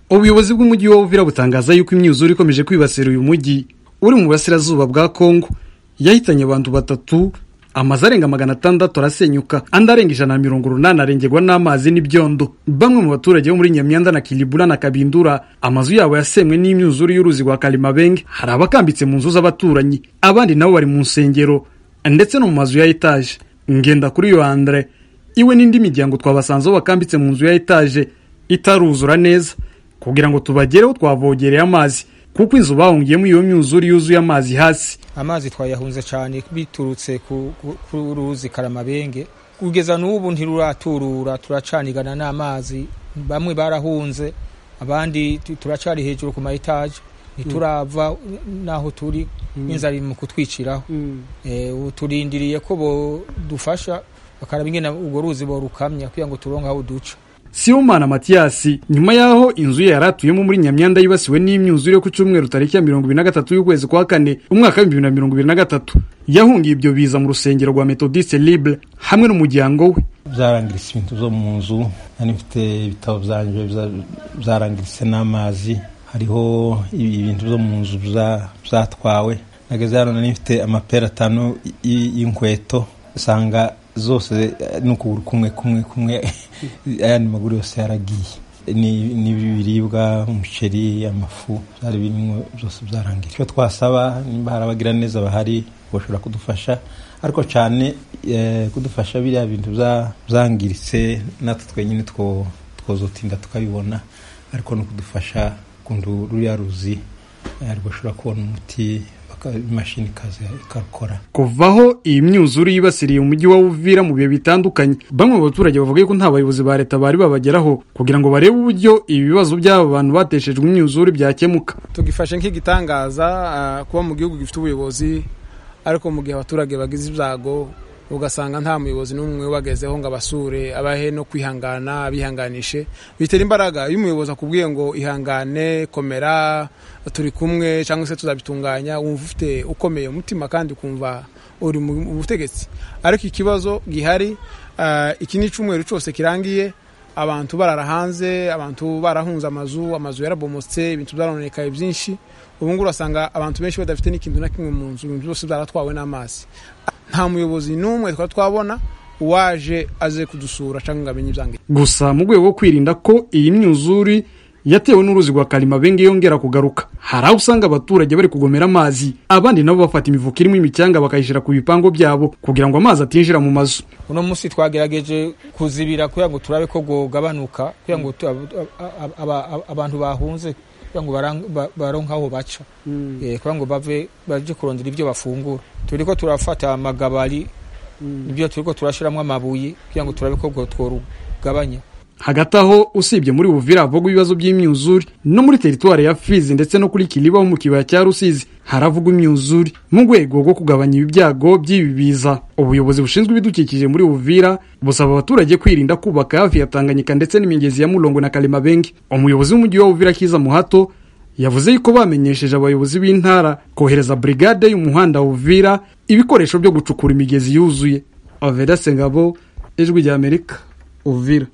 ubuyobozi bw'umujyi wa Uvira butangaza yuko imyuzure ikomeje kwibasira uyu mujyi uri mu burasirazuba bwa Kongo yahitanye abantu batatu amazu arenga magana atandatu arasenyuka andi arenga ijana na mirongo urunani arengerwa n'amazi n'ibyondo bamwe mu baturage bo muri nyamyanda na kiribura na kabindura amazu yabo yasemwe n'imyuzure y'uruzi rwa karimabenge hari abakambitse mu nzu z'abaturanyi abandi nabo bari mu nsengero ndetse no mu mazu ya etaje ngenda kuri yo andre iwe n'indi miryango twabasanzeho bakambitse mu nzu ya etaje itaruzura neza kugira ngo tubagereho twavogereye amazi kuko inzu bahungiyemo iyo myuzure yuzuye amazi hasi amazi twayahunze cyane biturutse ku ruzi karamabenge kugeza n'ubu ntiruraturura turacanigana n'amazi bamwe barahunze abandi turacari hejuru ku ma etaje ntiturava n'aho turi inzara iri mu kutwiciraho turindiriye ko dufasha bakaraba ingena urwo ruzi borukamya kugira ngo turonke aho duca Sibomana Matiyasi nyuma y'aho inzu ye yari atuyemo muri Nyamyanda yibasiwe n'imyuzure yo ku cyumweru tariki ya mirongo ibiri na gatatu y'ukwezi kwa kane umwaka wa bibiri na mirongo ibiri na gatatu yahungiye ibyo biza mu rusengero rwa Methodiste Libre hamwe n'umuryango we byarangiritse ibintu byo mu nzu nari mfite ibitabo byanjye byarangiritse n'amazi hariho ibintu byo mu nzu byatwawe nageze hano nari mfite amapera atanu y'inkweto usanga zose ni ukuguru kumwe kumwe kumwe ayandi maguru yose yaragiye n'ibiribwa umuceri amafu byari birimo byose byarangiye icyo twasaba nimba hari abagiraneza bahari bashobora kudufasha ariko cyane kudufasha biriya bintu byangiritse natwe twenyine twozotinda tukabibona ariko no kudufasha kundu ruriya ruzi rwashobora kubona umuti imashini ikaza ikakora kuvaho iyi myuzure yibasiriye umujyi wa Uvira mu bihe bitandukanye bamwe mu baturage bavuga ko nta bayobozi ba leta bari babageraho kugira ngo barebe uburyo ibi bibazo by'aba bantu bateshejwe imyuzure byakemuka tugifashe nk'igitangaza kuba mu gihugu gifite ubuyobozi ariko mu gihe abaturage bagize ibyago ugasanga nta muyobozi n'umwe ubagezeho ngo abasure abahe no kwihangana abihanganishe bitera imbaraga iyo umuyobozi akubwiye ngo ihangane komera turi kumwe cyangwa se tuzabitunganya wumva ufite ukomeye umutima kandi ukumva uri mu butegetsi ariko ikibazo gihari iki ni icyumweru cyose kirangiye abantu barara hanze abantu barahunze amazu amazu yarabomotse ibintu byarononekaye byinshi ubu ngubu urasanga abantu benshi badafite n'ikintu na kimwe mu nzu ibintu byose byaratwawe n'amazi nta muyobozi n'umwe twari twabona uwaje aze kudusura cyangwa ngo amenye ibyangiye gusa mu rwego rwo kwirinda ko iyi myuzure yatewe n'uruzi rwa karimabenge yongera kugaruka hari aho usanga abaturage bari kugomera amazi abandi nabo bafata imifuka irimo imicyanga bakayishyira ku bipango byabo kugira ngo amazi atinjira mu mazu uno munsi twagerageje kuzibira kugira ngo turabe ko bwagabanuka kugira ngo abantu bahunze kugira ngo baronke aho baca kugira ngo bave baje kurondera ibyo bafungura turi ko turafata amagabari ibyo turi ko turashyiramo amabuye kugira ngo turabe ko tworugabanya hagati aho usibye muri buvira havugwa ibibazo by'imyuzure no muri teritwari ya fizi ndetse no kuri kiriba ho mu kibaya cya rusizi haravugwa imyuzure mu rwego rwo kugabanya ibi byago by'ibi biza ubuyobozi bushinzwe ibidukikije muri buvira busaba abaturage kwirinda kubaka hafi ya tanganyika ndetse n'imigezi ya murongo na karimabenge umuyobozi w'umujyi wa buvira kiza muhato yavuze yuko bamenyesheje abayobozi b'intara kohereza brigade y'umuhanda buvira ibikoresho byo gucukura imigezi yuzuye avera sengabo ijwi ry'amerika uvira